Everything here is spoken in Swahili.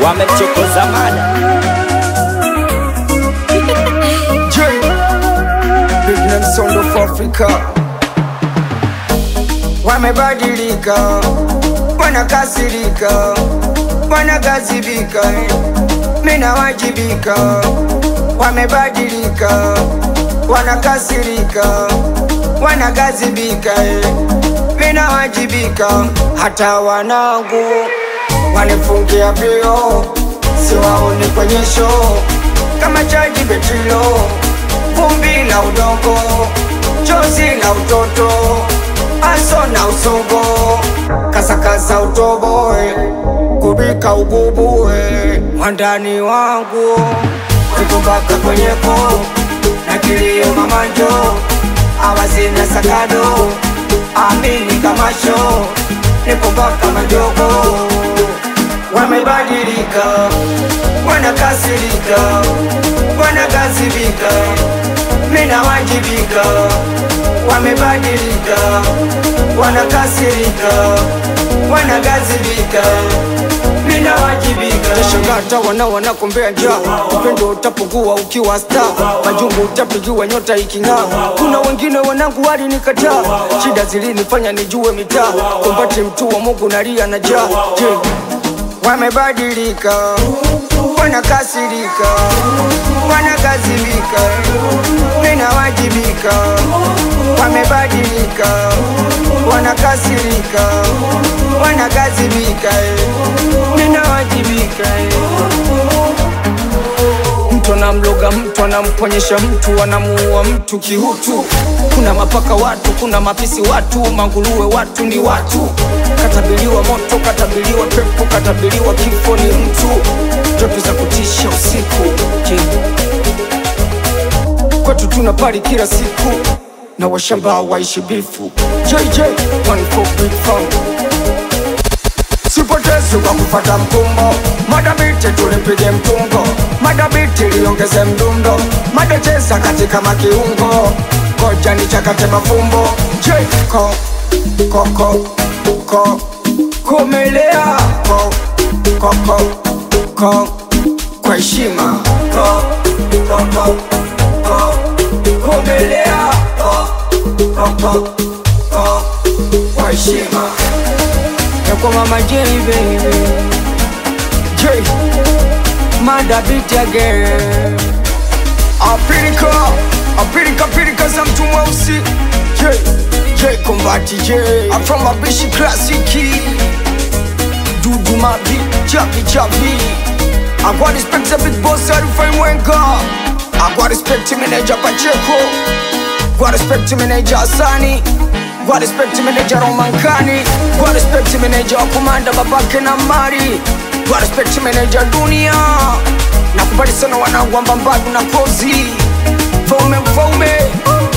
wamemchokoza mada J Big Name Sound of Africa Wamebadilika, wanakasirika, wanagazibika, mina wajibika. Wamebadilika, wanakasirika, wanagazibika, mina wajibika. Hata wanangu wanifungia vio, siwaoni kwenye show kama chaji betilo, vumbi la udongo, chozi la utoto, aso na usogo, kasakasa utoboe, kubika ugubuwe, mwandani wangu kukumbaka kwenyeko na kilio mamanjo, awazina sakado, amini kamasho, nikumbaka majogo wamebadilika, wanakasirika, wanagazibika, mina wajibika. Wamebadilika, wanakasirika, wanagazibika, mina wajibika. Tashangata wana wanakombea njaa, upendo utapungua ukiwa star, majungu utapigiwa nyota iking'aa. Kuna wengine wanangu walinikataa, shida zilinifanya nijue mitaa, kumbati mtu wa Mungu nalia na jaa. Je, wamebadilika, wanakasirika, wanagazibika, ninawajibika. Wamebadilika, wanakasirika, wanagazibika, ninawajibika. Mtu anamloga mtu, anamponyesha mtu, anamuua mtu kihutu. Kuna mapaka watu, kuna mapisi watu, manguruwe watu ni watu. Katabiliwa moto, katabiliwa pepo, katabiliwa kifo ni mtu. Ndoto za kutisha usiku Je, kwetu tuna pari kila siku na washamba waishi bifu. JJ one for big fun sipotezi kwa kufata mkumbo madabiti tulipige mtungo madabiti liongeze mdundo madacheza katika makiungo koja ni chakate mafumbo jko koko ko komelea ko koko ko kwa heshima ko koko ko komelea ko koko ko kwa heshima ya kwa mama J baby J Mada beat again Apirika Apirika Apirika za mtu mweusi J J Kombati J I'm from Abishi Classic Dudu Mabi Chapi Chapi I got respect to big boss Arifai Mwenga I got respect to manager Pacheco Got respect to manager Asani Got respect to manager Romankani Got respect to manager wa kumanda babake na mari Got respect to manager Dunia Nakubali sana wanangu wa Mbambadu na Kozi Mfaume mfaume